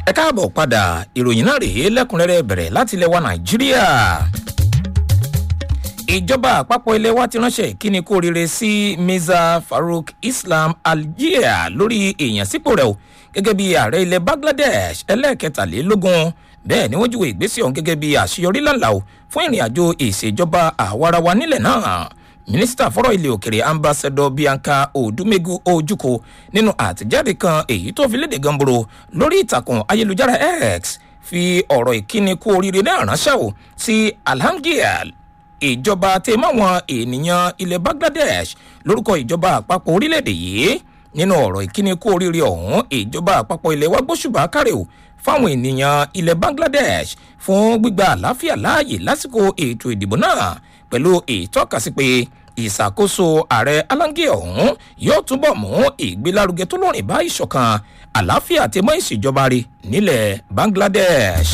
ẹ káàbọ̀ padà ìròyìn náà rèé lẹ́kùnrẹ́rẹ́ bẹ̀rẹ̀ láti ilẹ̀ wa nàìjíríà ìjọba àpapọ̀ ilé wa ti ránṣẹ́ ìkíni kú oríire sí mirza farouk islam algeria lórí èèyàn sípò rẹ̀ o gẹ́gẹ́ bí ààrẹ ilẹ̀ bangladesh ẹlẹ́ẹ̀kẹtàlélógún bẹ́ẹ̀ ni wọ́n júwe ìgbésẹ̀ ọ̀hún gẹ́gẹ́ bí àṣeyọrí lánàá o fún ìrìn àjò ìṣèjọba àwarawa nílẹ̀ náà mínísítà fọ́rọ̀ ilé òkèrè ambassadọ bianca odumegu ojukwu nínú àtẹ̀jáde kan èyí tó fi léde gamboro lórí ìtàkùn ayélujára x fi ọ̀rọ̀ ìkíni kú oríire náà ránṣẹ́ o sí alhamdulilayi ìjọba tẹ máwọn ènìyàn ilẹ̀ bangladesh lórúkọ ìjọba àpapọ̀ orílẹ̀-èdè yìí nínú ọ̀rọ̀ ìkíni kú oríire ọ̀hún ìjọba àpapọ̀ ilẹ̀ wa gbóṣùbà kárẹ̀ o fáwọn ènìyàn ilẹ̀ bangladesh fún gbígba àlàáfíà láàyè lásìkò ètò ìdìbò náà pẹ̀lú ìtọ́kasí pé ìṣàkóso ààrẹ alange ọ̀hún yóò túbọ̀ mú ìgbélárugẹ tó lórin bá ìṣọ̀kan àlàáfíà àti mọ́ ìṣèjọba rẹ̀ nílẹ̀ bangladesh.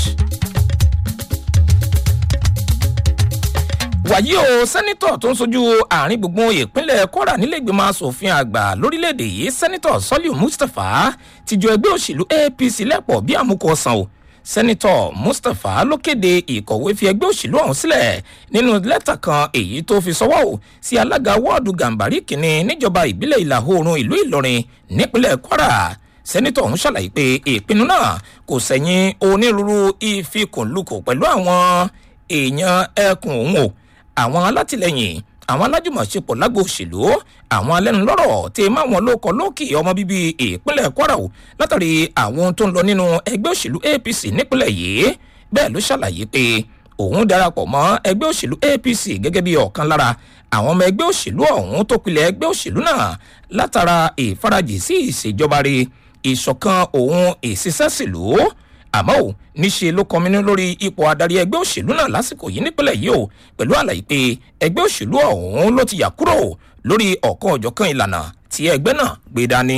wàyí o sẹ́nitọ̀ tó ń sojú àárín gbùngbùn ìpínlẹ̀ kwara nílẹ̀gbìmọ̀ asòfin àgbà lórílẹ̀‐èdè yìí sẹ́nitọ̀ sọ́líù mustapha ti jọ ẹgbẹ́ òṣèlú apc lẹ́pọ̀ bí àmúkọ ọ̀sán o sẹ́nitọ̀ mustapha ló kéde ìkọ̀wé fi ẹgbẹ́ òṣèlú ọ̀hún sílẹ̀ nínú lẹ́tà kan èyí tó fi sọ́wọ́ o sí alága wọ́ọ̀dù gàǹbarí kìíní níjọba ìbílẹ̀ ìlà oòrùn ìlú ìlọrin nípínlẹ̀ kwara sẹ́nitọ̀ ọ̀hún ṣàlàyé pé ìpinnu náà kò sẹ́yìn onírúurú ìfikùnlukùn pẹ̀lú àwọn èèyàn ẹkùn òun o àwọn alátìlẹyìn àwọn alájùmọ̀ṣepọ̀ lágbo òṣèlú àwọn alẹ́nulọ́rọ̀ tí máwọn lóko lókè ọmọ bíbí ìpínlẹ̀ kwara o látàrí àwọn ohun tó ń lọ nínú ẹgbẹ́ òṣèlú apc nípínlẹ̀ yìí bẹ́ẹ̀ ló ṣàlàyé pé òun darapọ̀ mọ́ ẹgbẹ́ òṣèlú apc gẹ́gẹ́ bí ọ̀kan lára àwọn ọmọ ẹgbẹ́ òṣèlú ọ̀hún tó pilẹ̀ ẹgbẹ́ òṣèlú náà látara ìfarajì sí ìṣèjọba rẹ̀ ìṣọ̀kan òun ìṣiṣẹ́sìlú àmọ́ ò níṣe ló kọminú lórí ipò adarí ẹgbẹ́ òṣèlú náà lásìkò yìí nípínlẹ̀ yìí o pẹ̀lú àlàyé pé ẹgbẹ́ òṣèlú ọ̀hún ló ti yà kúrò lórí ọ̀kan ọ̀jọ̀kan ìlànà tí ẹgbẹ́ náà gbé dání.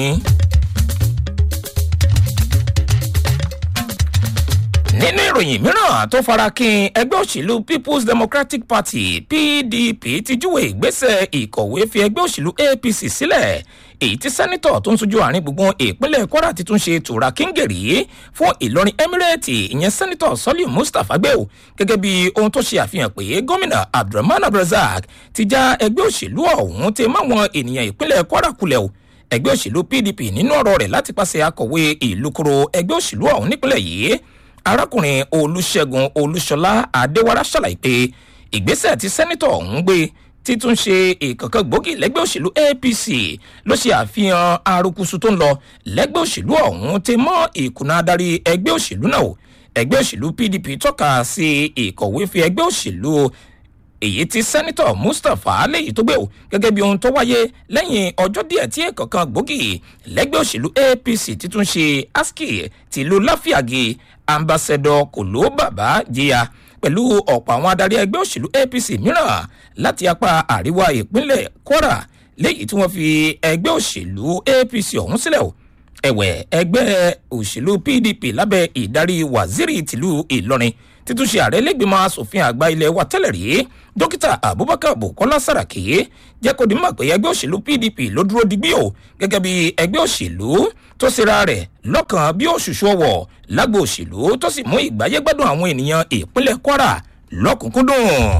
nínú ìròyìn mìíràn tó fara kín ẹgbẹ́ òṣèlú people's democratic party pdp ti júwe ìgbésẹ̀ ìkọ̀wé fi ẹgbẹ́ òṣèlú apc sílẹ̀ èyí tí sẹ́nitọ̀ tó ń sojú àárín gbùngbùn ìpínlẹ̀ kwara ti tún ṣe tura kíngèrè fún ìlọrin emirate ìyẹn sẹ́nitọ̀ sọ́líù mustapha gbẹ́ò gẹ́gẹ́ bí ohun tó ṣe àfihàn pé gómìnà abdulrahman abdulrasaq ti já ẹgbẹ́ òṣèlú ọ̀hún ti máwọn ènìyàn ìpínlẹ̀ kwara kulẹ̀ o ẹgbẹ́ òṣèlú pdp nínú ọ̀rọ̀ rẹ̀ láti pàṣẹ akọ̀wé ìlúkoro ẹgbẹ́ òṣèlú ọ̀hún nípínlẹ̀ yìí arákùnrin olùṣègùn olùṣọlá adéwárá ṣàlàyé pé ìgbésẹ̀ tí sẹ́nitọ̀ ọ̀hún gbé títún ṣe ìkankan gbòógì lẹ́gbẹ́ òṣèlú apc ló ṣe àfihàn arukusu tó ń lọ lẹ́gbẹ́ òṣèlú ọ̀hún ti mọ́ ìkùnà adarí ẹgbẹ́ òṣèlú náà ẹgbẹ́ òṣèlú pdp tọ́ka sí ìkọ̀wé fi ẹgbẹ́ òṣèlú èyí tí sẹ́nitọ̀ mustapha léyìí tó gbé o gẹ́gẹ́ bí ohun tó wáyé lẹ́yìn ọjọ́ díẹ̀ tí ìkankan gbòógì lẹ́gbẹ́ òṣèlú apc títún ṣe aski tìlú láfíàgì ambassadọ kòló bàbá jìyà pẹ̀lú ọ̀pọ̀ àwọn adarí ẹgbẹ́ òṣèlú apc mìíràn láti apá àríwá ìpínlẹ̀ kwara léyìí tí wọ́n fi ẹgbẹ́ òṣèlú apc ọ̀hún sílẹ̀ o ẹ̀wẹ̀ ẹgbẹ́ òṣèlú pdp lábẹ́ ìdarí waziri tìlú ìlọrin títúnṣe ààrẹ lẹ́gbẹ̀mọ asòfin àgbà ilẹ̀ wa tẹ́lẹ̀ rí dókítà abubakar bukola saraki jẹ́ kó di mọ̀ pé ẹgbẹ́ òṣèlú pdp ló dúró digbí o gẹ́gẹ́ bí ẹgbẹ́ òṣèlú tó ṣera rẹ̀ lọ́kàn bí òṣùṣù ọwọ̀ lágbo òṣèlú tó sì mú ìgbáyégbádùn àwọn ènìyàn ìpínlẹ̀ kwara lọ́kùnkúndùn.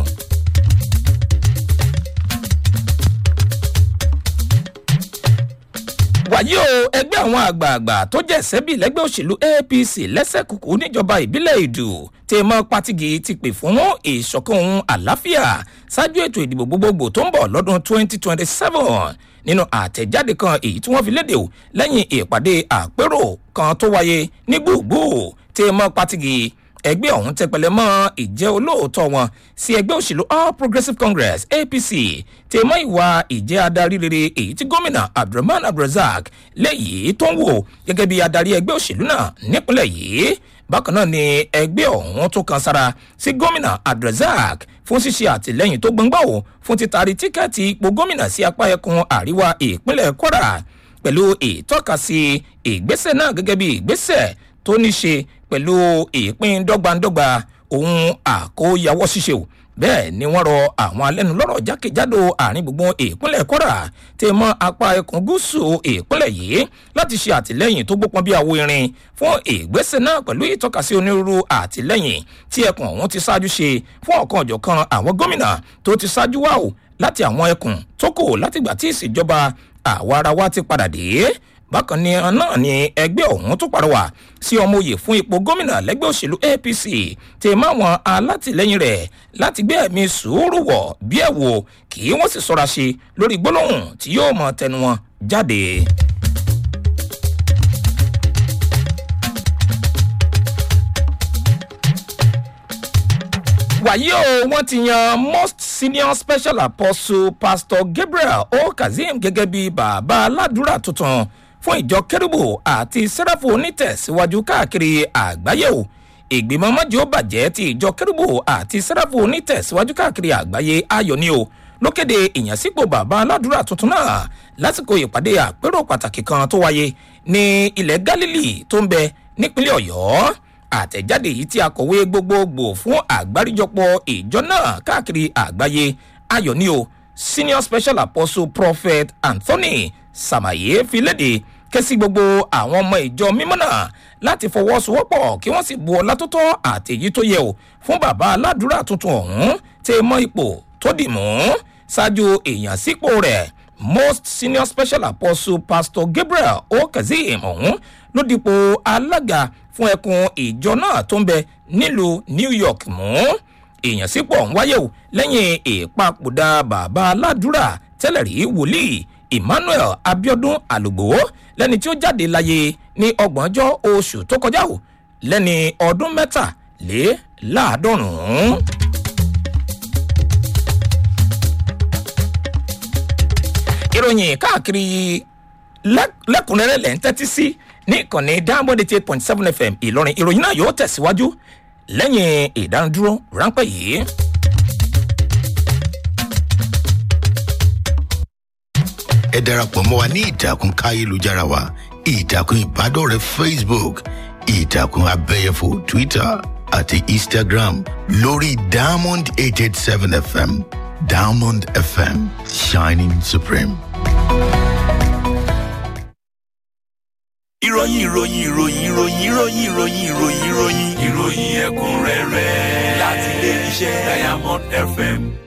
wàyí o ẹgbẹ́ àwọn àgbààgbà tó jẹ́ sẹ́bì lẹ́gbẹ́ òṣèlú apc lẹ́sẹ̀kùkù níjọba ìbílẹ̀ ìdù tí mọ́ pátìgì ti pè fún ìṣọ̀kan ohun àlàáfíà ṣáájú ètò ìdìbò gbogbogbò tó ń bọ̀ lọ́dún 2027 nínú àtẹ̀jáde kan èyí tí wọ́n fi léde o lẹ́yìn ìpàdé àpérò kan tó wáyé ní gbùgbù tí mọ́ pátìgì ẹgbẹ́ ọ̀hún tẹpẹlẹ mọ́ ìjẹ́ olóòótọ́ wọn sí ẹgbẹ́ òṣèlú all progressives congress apc tẹ mọ́ ìwà ìjẹ́ adarí rere èyí tí gómìnà abdulrahman abdulrasaq lẹ́yìí tó ń wò gẹ́gẹ́ bí adarí ẹgbẹ́ òṣèlú náà nípínlẹ̀ yìí bákan náà ni ẹgbẹ́ ọ̀hún tó kan sára sí gómìnà abdulrasaq fún ṣíṣe àtìlẹ́yìn tó gbọ̀ngbà o fún títari tíkẹ́ẹ̀tì ipò gómìnà sí apá ẹkùn àríwá ìpínlẹ̀ kwara pẹ̀lú ìtọ́kasí ìgbésẹ̀ náà gẹ́gẹ́ bí ìgbésẹ̀ tó ní ṣe pẹ̀lú ìpín dọ́gbandọ́gba ohun àkóyawọ́ ṣíṣe o bẹ́ẹ̀ ni wọ́n rọ àwọn alẹ́nulọ́rọ̀ jákèjádò àárín gbùngbùn ìpínlẹ̀ kwara tẹ mọ́ apá ẹkùn gúúsù ìpínlẹ̀ yìí láti ṣe àtìlẹ́yìn tó gbópọn bí àwo irin fún ìgbésẹ̀ náà pẹ̀lú ìtọ́kasí onírúurú àtìlẹ́yìn tí ẹkùn ọ̀hún ti ṣáájú ṣe fún ọ̀kan ọ̀jọ̀kan àwọn gómìnà tó ti ṣáájú wà ó láti àwọn ẹkùn tó kù látìgbà tí ìṣèjọba àwa ara wa ti padà dé bákan ni náà ni ẹgbẹ́ ọ̀hún tó pàrọwà sí ọmọ òye fún ipò gómìnà lẹ́gbẹ́ òṣèlú apc tè máwọn alátìlẹyìn rẹ̀ láti gbé ẹ̀mí sùúrù wọ̀ bí ẹ̀ wò kí wọ́n sì sọ́ra ṣe lórí gbólóhùn tí yóò mọ tẹnu wọn jáde. wàyí o wọn ti yan most senior special apostle pastor gabriel o kazeem gẹ́gẹ́ bí bàbá aládùúrà tuntun fún ìjọ kérúbù àti sẹ́ráfù onítẹ̀síwájú káàkiri àgbáyé o ìgbìmọ̀ mọ́jọ́ bàjẹ́ ti ìjọ kérúbù àti sẹ́ráfù onítẹ̀síwájú káàkiri àgbáyé ayọ̀ ni o ló kéde ìyànsípò bàbá aládùúrà tuntun náà lásìkò ìpàdé àpérò pàtàkì kan tó wáyé ní ilẹ̀ galilee tó ń bẹ nípínlẹ̀ ọ̀yọ́ àtẹ̀jáde yìí tí akọ̀wé gbogbogbò fún àgbáríjọpọ̀ ìjọ náà káàkiri àgbáyé ayọ̀ ni o senior special apostle prophet anthony samaye fi léde kẹ́sí gbogbo àwọn ọmọ ìjọ mímọ́ náà láti fọwọ́sowọ́pọ̀ kí wọ́n sì bu ọlá tó tọ́ àtẹ̀yí tó yẹ o fún bàbá aládùúrà tuntun ọ̀hún tẹ́ mọ́ ipò tó dì mú ṣáájú èèyàn sípò rẹ̀ most senior special apostle pastor gabriel okazeem ọ̀hún ló dipò alága fún ẹkùn ìjọ náà tó ń bẹ nílùú new york mú ìyànsípò ọ̀hún wáyé o lẹ́yìn ìpapòdà bàbá aládùúrà tẹ́lẹ̀ rí wòlíì emmanuel abiodun alugbo lẹ́ni tí ó jáde láyé ní ọgbọ̀njọ́ oṣù tó kọjá o lẹ́ni ọdún mẹ́tàléláàádọ́rùn-ún. ìròyìn káàkiri lẹ́kùnrẹ́rẹ́ lẹ́ ń tẹ́tí sí ní ìkànnì diamond eight point seven fm ìlọrin ìròyìn náà yóò tẹ̀síwájú lẹ́yìn ìdánudúró ráńpẹ́ yìí. ẹ darapọ̀ mọ́ wa ní ìtàkùn káyélujára wa ìtàkùn ìbádọ́rẹ̀ẹ́ facebook ìtàkùn abẹ́yẹfò twitter àti instagram lórí diamond eight eight seven fm diamond fm shining supreme. ìròyìn ìròyìn ìròyìn ìròyìn ìròyìn ìròyìn ìròyìn ìròyìn ìròyìn ẹ̀kúnrẹ́rẹ́ láti ilé iṣẹ́ diamond fm